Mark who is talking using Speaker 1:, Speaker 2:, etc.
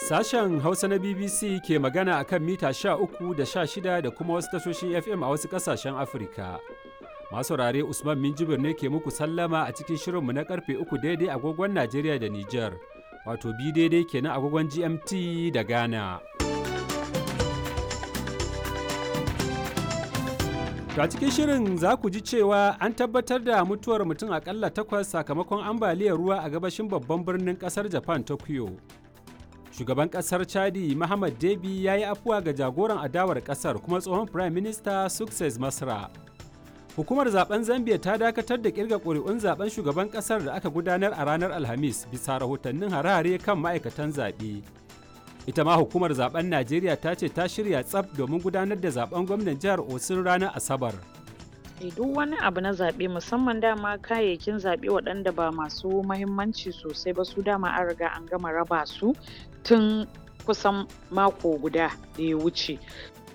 Speaker 1: Sashen Hausa na BBC ke magana a kan mita 13 da 16 da kuma wasu tashoshin FM a wasu ƙasashen Afirka. Masu rare Usman Minjibir ne ke muku sallama a cikin shirinmu na karfe 3 daidai agogon Najeriya da Nijar, wato bi daidai kenan agogon GMT da Ghana. To a cikin shirin za ku ji cewa an tabbatar da mutuwar mutum akalla takwas sakamakon ambaliyar ruwa a gabashin babban birnin kasar Japan Tokyo. Shugaban kasar Chadi Muhammad Debi ya yi afuwa ga jagoran adawar kasar kuma tsohon Prime Minister Success Masra. Hukumar zaben Zambia ta dakatar da kirga ƙuri'un zaben shugaban kasar da aka gudanar a ranar Alhamis bisa rahotannin harare kan ma'aikatan zaɓe. ita ma hukumar zaben najeriya ta ce ta shirya tsaf domin gudanar da zaben gwamnan jihar osun ranar asabar
Speaker 2: duk wani abu na zaɓe musamman dama kayayyakin zaɓe waɗanda ba masu mahimmanci sosai ba su dama an riga an gama raba su tun kusan mako guda da ya wuce